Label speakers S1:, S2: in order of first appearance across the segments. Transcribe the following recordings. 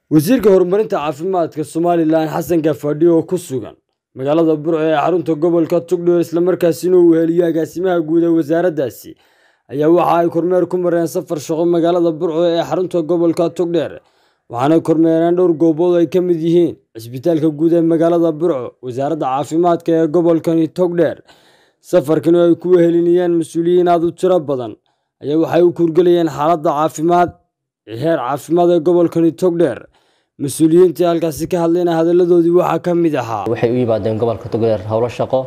S1: wasiirka horumarinta caafimaadka somalilan xasan gaafadhi oo ku sugan magaalada burco ee xarunta gobolka tugdheer islamarkaasina uu heliyo agaasimaha guud ee wasaaraddaasi ayaa waxa ay kormeer ku mareen safar shaqo magaalada burco ee xarunta gobolka tugdheer waxaana kormeereen dhowr goobood ay ka mid yihiin cisbitaalka guud ee magaalada burco wasaaradda caafimaadka ee gobolkani togdheer safarkani ay ku wehelinayeen mas-uuliyiin aad u tiro badan ayaa waxay u kurgelayeen xaaladda caafimaad heer caafimaad ee gobolkani togdheer mas-uuliyiintii halkaasi ka hadlayna hadalladoodii waxaa ka mid ahaa
S2: waxay u yimaadeen gobolka togdheer howlo shaqo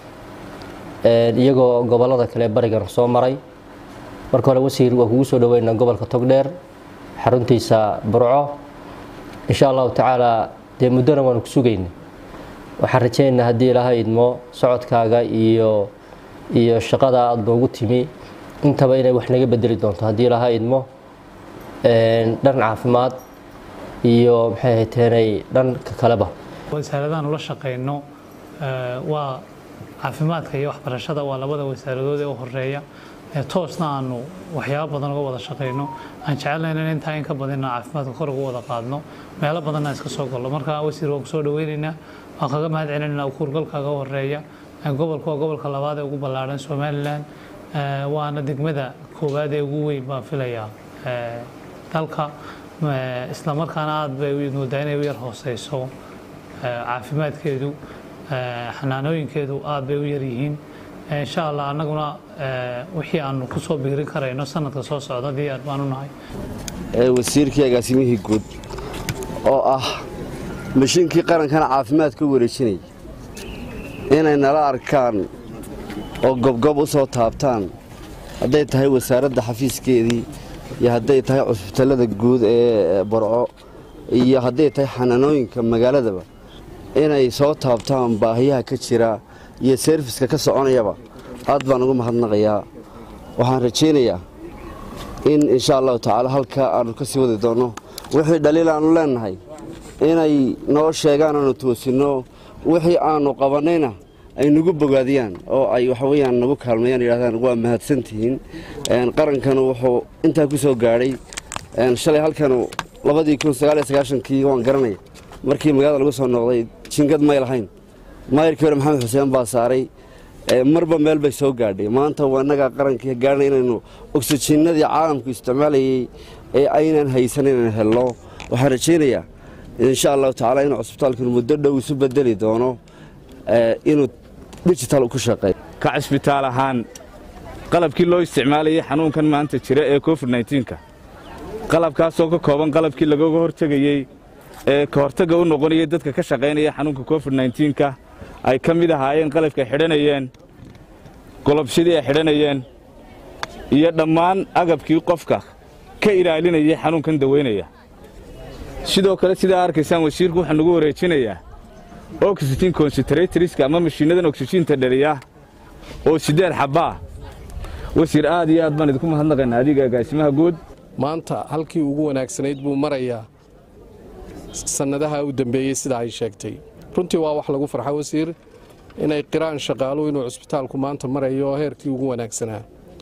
S2: iyagoo gobolada kale barigan soo maray marka hore wasiir waa kugu soo dhaweynaa gobolka togdheer xaruntiisa burco insha allahu tacaala dee muddona waanu ku sugayna waxaan rajaynaynaa haddii ilaahay idmo socodkaaga iyo iyo shaqada aada noogu timi intaba inay wax naga bedeli doonto haddii ilaahay idmo dhan caafimaad iyo maxay hayteenay dhanka kaleba
S3: wasaaradahan ula shaqeyno waa caafimaadka iyo waxbarashada waa labada wasaaradood ee u horeeya toosna aanu waxyaabo badan uga wada shaqeyno aan jecelnayn in intaa in ka badina caafimaadka kor ugu wada qaadno meelo badanna iska soo galno marka wasiir waan kusoo dhaweynaynaa waan kaga mahad celinayna kuurgalkaaga horeeya gobolka waa gobolka labaad ee ugu ballaadhan somalilan waana degmada koowaad ee ugu weyn baan filayaa dalka islamarkaana aada bay moodaa inay u yar hooseyso caafimaadkeedu xanaanooyinkeedu aada bay u yaryihiin insha allah annaguna wixii aanu ku soo biirin karayno sanadka soo socda diyaar baanu nahay
S4: wasiirkii agaasimihii guud oo ah mashiinkii qarankana caafimaadka u wareejinaya inay nala arkaan oo gobgob u soo taabtaan hadday tahay wasaaradda xafiiskeedii iyo hadday tahay cusbitallada guud ee barco iyo hadday tahay xanaanooyinka magaaladaba inay soo taabtaan baahiyaha ka jira iyo seerfiska ka soconayaba aad baan ugu mahadnaqayaa waxaan rajaynayaa in insha allahu tacaala halkaa aannu ka sii wadi doonno wixii dhaliil aannu leennahay inay noo sheegaan aanu toosinno wixii aannu qabannayna ay nagu bogaadiyaan oo ay waxaweyaan nagu kaalmayaan yidhahdaan waa mahadsantihiin qarankanu wuxuu intaa ku soo gaadhay shalay halkanu labadii kun sagaaliyo sagaashankii waan garanaya markii magaalada lagu soo noqday jingad may lahayn maayirkii hore maxamed xuseen baa saaray marba meel bay soo gaadhay maanta waa innagaa qarankii gaadhnay inaynu oksijiinadii caalamku isticmaalayey ee aynan haysan inaynu helno waxaan rajaynayaa insha allahu tacala inuu cusbitaalkan muddo dhow isu bedeli doono inuu dijital ku shaqeeyo
S5: ka cisbitaal ahaan qalabkii loo isticmaalayay xanuunkan maanta jira ee covid nka qalabkaasoo ka kooban qalabkii lagaga hortegayey ee ka hortagga u noqonayay dadka ka shaqaynaya xanuunka covid nka ay ka mid ahaayeen qalabkay xidhanayeen golobshadii ay xidhanayeen iyo dhammaan agabkii qofka ka ilaalinayay xanuunkan dawaynaya sidoo kale sidaa arkaysaan wasiirku waxaa nagu wareejinayaa oxygen concentratoriska ama mashiinnadan oksijiinta dhaliya oo siddeed xabbaa wasiir aad iyo aad baan idinku mahadnaqaynaa adiga agaasimaha guud
S6: maanta halkii ugu wanaagsanayd buu marayaa sannadaha u dembeeyey sida ay sheegtay runtii waa wax lagu farxa wasiir inay qiraan shaqaaluhu inuu cusbitaalku maanta marayo heerkii ugu wanaagsanaa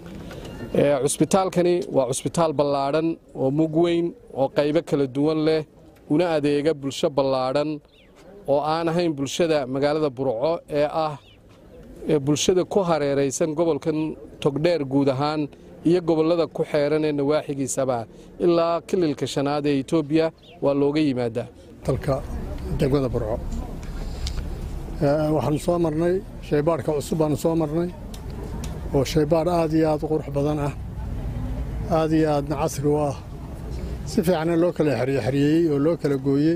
S6: cusbitaalkani waa cusbitaal ballaadhan oo mug weyn oo qaybo kala duwan leh una adeega bulsho ballaadhan oo aan ahayn bulshada magaalada burco ee ah bulshada ku hareeraysan gobolkan togdheer guud ahaan iyo gobollada ku xeeran ee nawaaxigiisaba ilaa kililka shanaad ee etoobiya waa looga yimaadaa
S7: dalka degmada burco waxaanu soo marnay shaybaadhka cusub baanu soo marnay oo shaybaadh aad iyo aad u qurux badan ah aad iyo aadna casri u ah si fiicana loo kala xeryeexeriyeeyey oo loo kala gooyey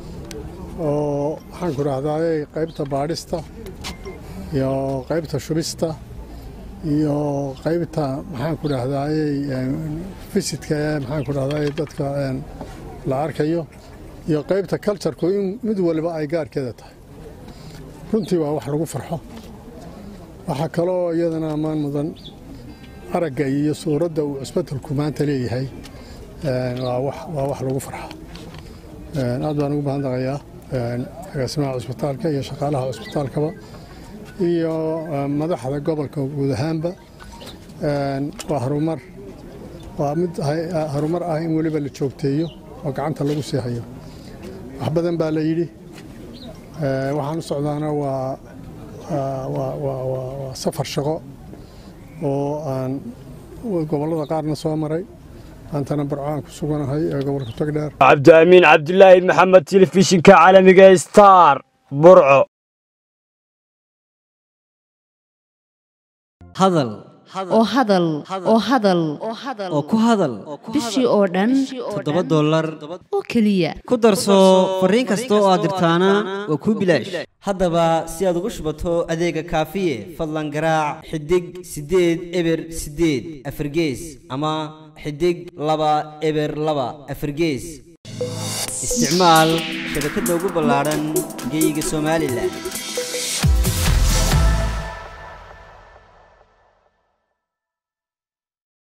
S7: oo waxaanku dhahdaayey qaybta baadhista iyo qaybta shubista iyo qaybta maxaanku dhahdaayey fisidka ee maxaanku dhahdaayey dadka la arkayo iyo qaybta kaljarku in mid waliba ay gaarkeeda tahay runtii waa wax lagu farxo waxaa kaloo iyadana ammaan mudan aragga iyo suuradda uu cusbatalku maanta leeyahay waa wax lagu farxo aad baan ugu mahadnaqayaa agaasimaha cusbitaalka iyo shaqaalaha cusbitaalkaba iyo madaxda gobolka guud ahaanba waa harumar waa mid harumar ah in weliba la joogteeyo oo gacanta lagu sii hayo wax badan baa la yidhi waxaan u socdaana waa waa safar shaqo oo aan gobollada qaarna soo maray maantana burcaan ku suganahay ee gobolka togdheer
S1: cabdiamiin cabdilaahi maxamed telefishinka caalamiga star burco
S8: hadal
S9: oo hadal oo hadal
S8: oo ku hadal
S9: bishii oo dhan
S8: toddoba dollar
S9: oo keliya
S8: ku darso fariin kasta oo aad dirtaana waa kuu bilaash haddaba si aad ugu shubato adeega kaafiye fadlan garaac xidig siddeed eber siddeed afargees ama xidig laba eber laba afargees isticmaal shabakadda ugu ballaadhan geyga somalilan